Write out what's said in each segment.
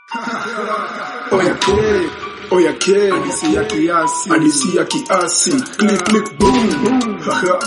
Oya ke, oya ke, hadisi ya kiasi, hadisi ya kiasi, click click boom. Haha.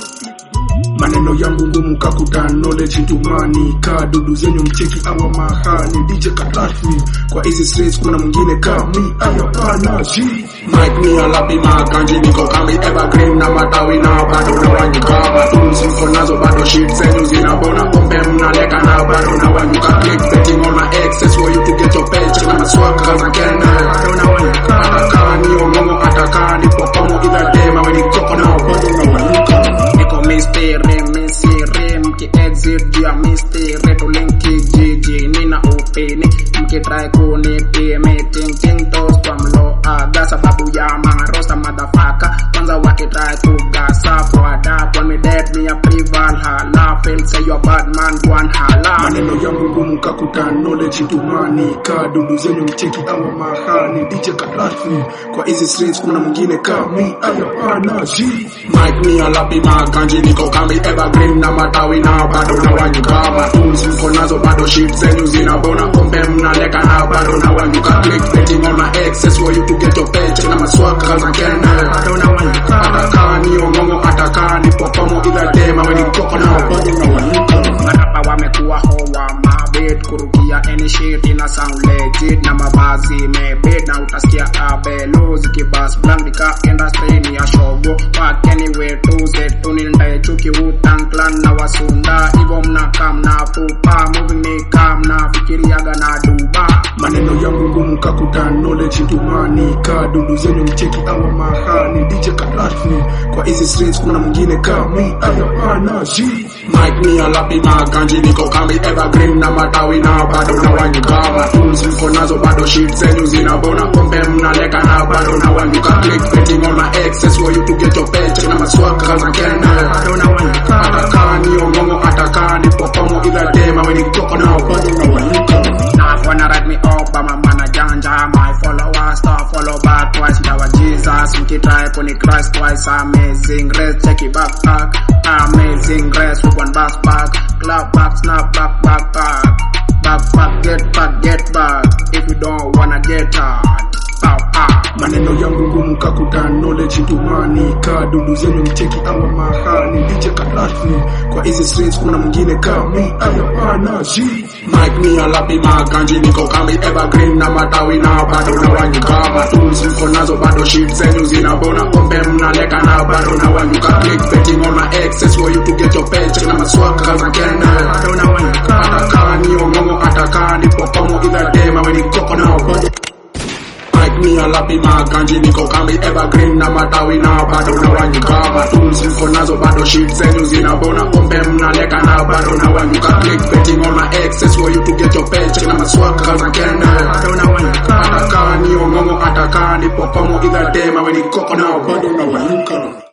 Maneno yangu ngumu kakuta knowledge ntumani ka dudu zenyu mcheki awa mahani DJ Katafi kwa hizi streets kuna mwingine kami ayapana G Mike ni alapi makanji niko kami evergreen na matawi na bado na wanyuka Matools niko nazo bado shit zenyu zinabona pombe mnaleka na bado na wanyuka Click betting on my excess for you to get your paycheck na maswaka kaza kenda bado na wanyuka Ataka ni omongo ataka ni popomo ila dema weni koko na bado na wanyuka Niko mystery mystery mki exit juu ya mystery tulinki jiji nina upini mkitry kunipie meeting ting toes kwa mlo aga sababu ya marosta madafaka kwanza wakitry kugasa for adapt when me dead me a prival hala feel say you a bad man one hala maneno yangu ngumu kakuta knowledge ntumani ka dudu zenyu mcheki awa mahani DJ Katafi kwa hizi streets kuna mwingine kami ayapana G Mike ni alapi makanji niko kami evergreen na matawi na bado na wanyuka Matools niko nazo bado shit zenyu zinabona pombe mnaleka na bado na wanyuka Click betting on my excess for you to get your paycheck na maswaka kaza kenda bado na wanyuka Ataka ni omongo ataka ni popomo ila dema weni koko na bado na wanyuka Marapa wamekuwa hoa mabit kurukia any shit ina sound legit na mavazi mebit na utasikia abelo zikibas blank nika industry ni ya shogo wakeni wetu zetu nilindaye chuki Wu-Tang clan na wasunda ivo mnakaa mnafupa moving ni kaa mnafikiriaga na duba maneno yangu ngumu kakuta knowledge ntumani ka dudu zenyu mcheki awa mahani DJ Katafi kwa hizi streets kuna mwingine kami ayapana G Mike ni alapi makanji niko kami evergreen na matawi na bado na wanyuka Matools niko nazo bado shit zenyu zinabona pombe mnaleka na bado na wanyuka Click betting on my excess for you to get your paycheck na maswaka kaza kenda bado na wanyuka Ataka ni omongo ataka ni popomo ila dema weni koko na bado na wanyuka Now wanna write me up I'm a man a janja My followers stop follow back twice Ndawa Jesus mkitry kuni Christ twice Amazing grace check it back back Amazing grace with one back back Clap back snap back back back Back back get back get back If you don't wanna get hard Pow pow maneno yangu ngumu kakuta knowledge ntumani ka dudu zenyu mcheki awa mahani DJ Katafi kwa hizi streets kuna mwingine kami ayapana G Mike ni alapi makanji niko kami evergreen na matawi na bado na wanyuka Matools niko nazo bado shit zenyu zinabona pombe mnaleka na bado na wanyuka Click betting on my excess for you to get your paycheck na maswaka kaza kenda bado na wanyuka Ataka ni omongo ataka ni popomo ila dema weni koko na bado Mike ni alapi makanji niko kami evergreen na matawi na bado na wanyuka Matools niko nazo bado shit zenyu zinabona pombe mnaleka na bado na wanyuka Click betting on my excess for you to get your paycheck na maswaka kaza kenda bado na wanyuka Ataka ni omongo ataka ni popomo ila dema weni koko na bado na wanyuka